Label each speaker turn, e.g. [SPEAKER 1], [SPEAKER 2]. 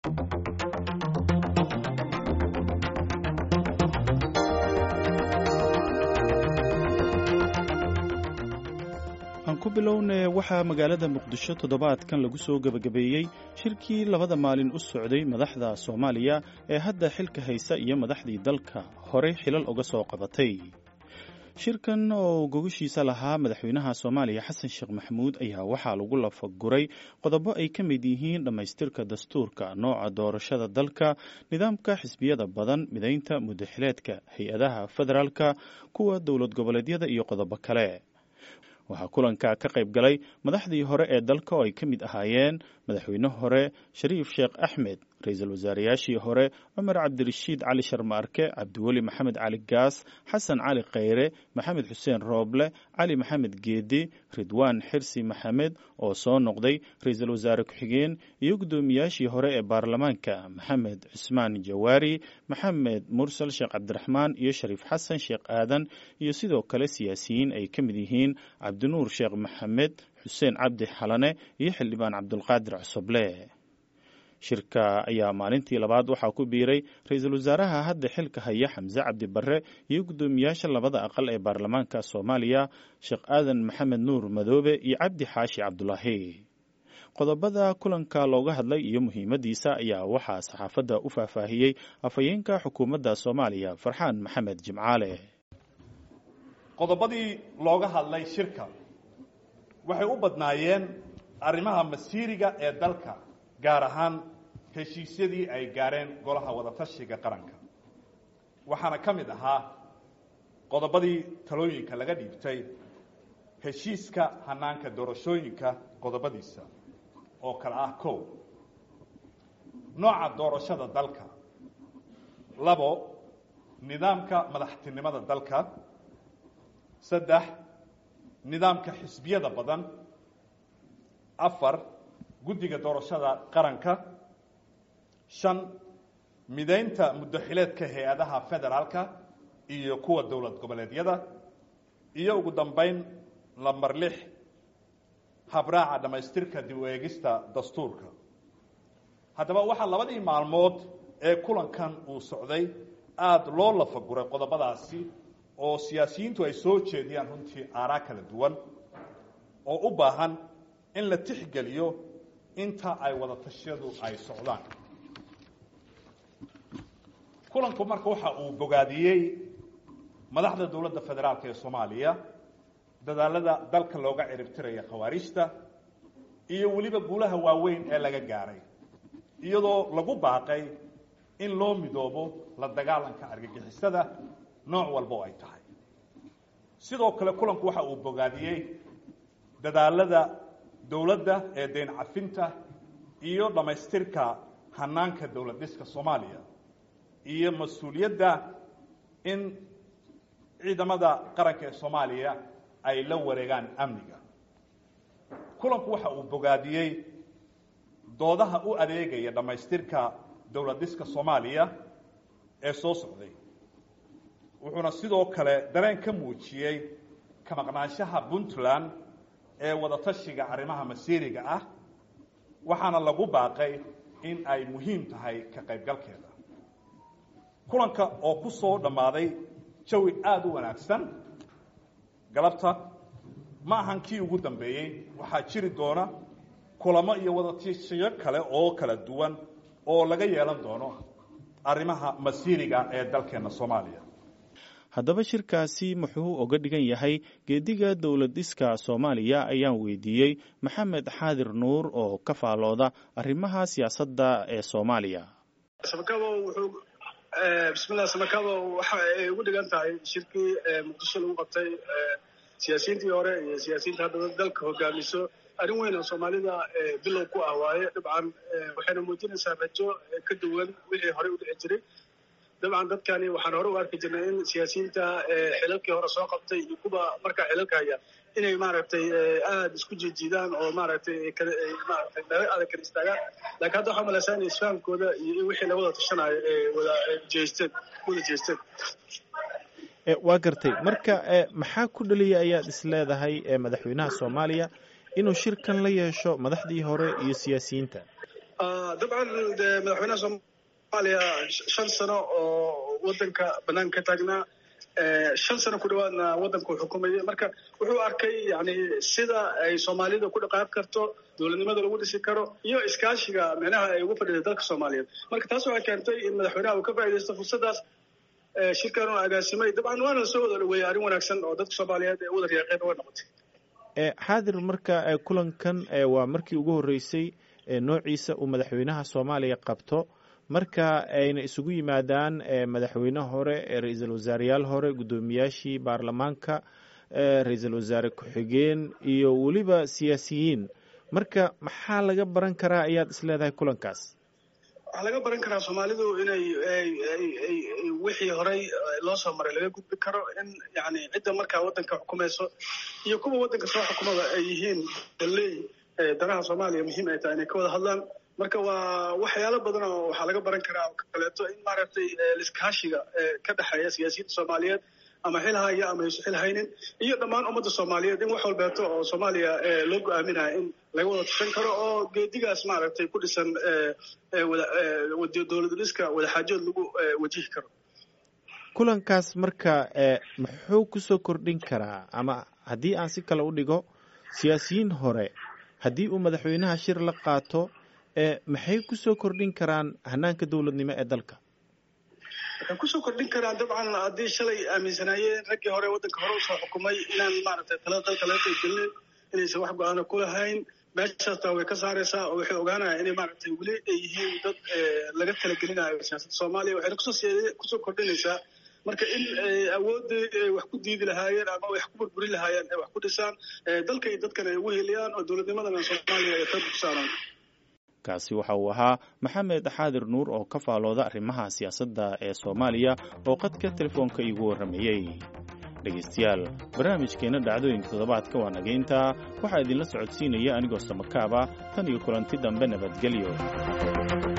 [SPEAKER 1] aan ku bilownee waxaa magaalada muqdisho toddobaadkan lagu soo gebagabeeyey shirkii labada maalin u socday madaxda soomaaliya ee hadda xilka haysa iyo madaxdii dalka horey xilal uga soo qabatay shirkan oo gogashiisa lahaa madaxweynaha soomaaliya xasan sheekh maxamuud ayaa waxaa lagu lafaguray qodobo ay ka mid yihiin dhammaystirka dastuurka nooca doorashada dalka nidaamka xisbiyada badan midaynta muddaxileedka hay-adaha federaalka kuwa dowlad goboleedyada iyo qodobo kale waxaa kulanka ka qayb galay madaxdii hore ee dalka oo ay ka mid ahaayeen madaxweyne hore shariif sheekh axmed ra-iisul wasaarayaashii hore cumar cabdirashiid cali sharmaarke cabdiweli maxamed cali gaas xasan cali khayre maxamed xuseen rooble cali maxamed geedi ridwaan xirsi maxamed oo soo noqday ra-iisul wasaare ku-xigeen iyo guddoomiyaashii hore ee baarlamaanka maxamed cusmaan jawaari maxamed mursal sheekh cabdiraxmaan iyo shariif xasan sheekh aadan iyo sidoo kale siyaasiyiin ay ka mid yihiin cabdinuur sheekh maxamed xuseen cabdi xalane iyo xildhibaan cabdulqaadir cusuble shirka ayaa maalintii labaad waxaa ku biiray ra-iisul wasaaraha hadda xilka haya xamse cabdi barre iyo guddoomiyaasha labada aqal ee baarlamaanka soomaaliya sheekh aadan maxamed nuur madoobe iyo cabdi xaashi cabdulaahi qodobada kulanka looga hadlay iyo muhiimadiisa ayaa waxaa saxaafadda u faahfaahiyey afhayeenka xukuumadda soomaaliya farxaan maxamed jimcaale
[SPEAKER 2] qodobadii looga hadlay shirka waxay u badnaayeen arrimaha masiiriga ee dalka gaar ahaan heshiisyadii ay gaareen golaha wadatashiga qaranka waxaana ka mid ahaa qodobadii talooyinka laga dhiibtay heshiiska hanaanka doorashooyinka qodobadiisa oo kale ah kow nooca doorashada dalka labo nidaamka madaxtinimada dalka saddex nidaamka xisbiyada badan afar guddiga doorashada qaranka shan midaynta muddaxileedka hay-adaha federaalka iyo kuwa dowlad goboleedyada iyo ugu dambeyn lamber lix habraaca dhammaystirka dib u eegista dastuurka haddaba waxaa labadii maalmood ee kulankan uu socday aada loo lafaguray qodobadaasi oo siyaasiyiintu ay soo jeediyaan runtii aaraa kala duwan oo u baahan in la tixgeliyo inta ay wadatashyadu ay socdaan kulanku marka waxa uu bogaadiyey madaxda dowladda federaalk ee soomaaliya dadaalada dalka looga ciribtiraya khawaarijta iyo weliba guulaha waaweyn ee laga gaaray iyadoo lagu baaqay in loo midoobo la dagaalanka argagixisada nooc walba oo ay tahay sidoo kale kulanku waxa uu bogaadiyey dadaalada dowladda ee deyn cafinta iyo dhammaystirka hanaanka dowlad dhiska soomaaliya iyo mas-uuliyadda in ciidamada qaranka ee soomaaliya ay la wareegaan amniga kulanku waxa uu bogaadiyey doodaha u adeegaya dhammaystirka dowlad dhiska soomaaliya ee soo socday wuxuuna sidoo kale dareen ka muujiyey ka maqnaanshaha puntland ee wadatashiga arrimaha masiiriga ah waxaana lagu baaqay in ay muhiim tahay ka qaybgalkeeda kulanka oo ku soo dhammaaday jawi aada u wanaagsan galabta ma ahan kii ugu dambeeyey waxaa jiri doona kulamo iyo wadatashiyo kale oo kala duwan oo laga yeelan doono arrimaha masiiriga ee dalkeenna soomaaliya
[SPEAKER 1] haddaba shirkaasi muxuu oga dhigan yahay geediga dowlad dhiska soomaaliya ayaan weydiiyey maxamed xaadir nuur oo ka faalooda arrimaha siyaasadda ee soomaaliya
[SPEAKER 3] samakaabo wuxuu bismillah samakaabo waxa ay ugu dhigan tahay shirkii muqdisho lagu qabtay siyaasiyiintii hore iyo siyaasiyiinta hadda dalka hogaamiso arrin weyn oo soomaalida bilow ku ah waaye dabcan waxayna muujinaysaa rajo ka duwan wixii horey u dhici jiray dabcan dadkani waxaan hore u arki jirnay in siyaasiyiinta xilalkii hore soo qabtay iyo kuwa markaa xilalka haya inay maaragtay aada isku jiijiidaan oo maaragtay maaragtay meelo adag kala istaagaan laakiin hadda waxaa malaysaa in isfahamkooda iyo wixii lawada tashanayo ee wada jeesteen wada jeesteen
[SPEAKER 1] waa gartay marka maxaa ku dhaliyay ayaad is leedahay madaxweynaha soomaaliya inuu shirkan la yeesho madaxdii hore iyo siyaasiyiinta
[SPEAKER 3] dabcan de madaxweynaha soomaaliya shan sano oo wadanka banaanka ka taagnaa shan sano ku dhawaadna wadanka uu xukumayay marka wuxuu arkay yani sida ay soomaalida ku dhaqaaq karto dowladnimada lagu dhisi karo iyo iskaashiga micnaha ay ugu fadhiday dalka soomaaliyeed marka taas waxay keentay in madaxweynaha uu ka faaidaysto fursadaas shirkan oo agaasimay dabcan waana lasoo wada dhaweeyey arrin wanaagsan oo dadka soomaaliyeed ee wada riyaaqeen way noqotay
[SPEAKER 1] xaadir marka kulankan waa markii ugu horreysay noociisa uu madaxweynaha soomaaliya qabto marka ayna isugu yimaadaan madaxweyne hore ra-iisul wasaareyaal hore guddoomiyaashii baarlamaanka ra-iisul wasaare ku-xigeen iyo weliba siyaasiyiin marka maxaa laga baran karaa ayaad isleedahay kulankaas
[SPEAKER 3] waxaa laga baran karaa soomaalidu inay wixii horey loo soo maray laga gudbi karo in yani cidda markaa waddanka xukumayso iyo kuwa waddanka soo xukumada ay yihiin daley danaha soomaaliya muhiim ay tahay inay ka wada hadlaan marka waa waxyaalo badan oo waxaa laga baran karaa oo kaleeto in maaragtay liskaashiga ka dhexeeya siyaasiyiinta soomaaliyeed ama xil haya ama aysu xil haynin iyo dhammaan ummadda soomaaliyeed in wax walbeeto oo soomaaliya loo go-aaminaya in laga wada tushan karo oo geedigaas maaragtay ku dhisan dowlad dhiska wadaxaajood lagu wajihi karo
[SPEAKER 1] kulankaas marka muxuu kusoo kordhin karaa ama haddii aan si kale u dhigo siyaasiyiin hore haddii uu madaxweynaha shir la qaato maxay kusoo kordhin karaan hanaanka dowladnimo ee dalka
[SPEAKER 3] waxay kusoo kordhin karaan dabcan haddii shalay aaminsanaayeen raggii hore waddanka hore usoo xukumay inaan maaragtay talada dalka laga qaygelin inaysan wax go-aano ku lahayn meeshaastaa way ka saaraysaa oo waxay ogaanayaan inay maaragtay weli ay yihiin dad laga talagelinayo siyaasadda soomaaliya waxayna kusoo kusoo kordhinaysaa marka in awooddii ay wax ku diidi lahaayeen ama wax ku burburin lahaayeen ay wax ku dhisaan dalka iyo dadkan ay ugu heliyaan oo dowladnimadana soomaaliya ay qayb ku saaraan
[SPEAKER 1] kaasi waxa uu ahaa maxamed xaadir nuur oo ka faalooda arrimaha siyaasadda ee soomaaliya oo qadka telefoonka iigu warramayey dhegaystayaal barnaamijkeenna dhacdooyinka toddobaadka waa nagayntaa waxaa idinla socodsiinaya anigoo samakaaba tan iyo kulanti dambe nabadgelyo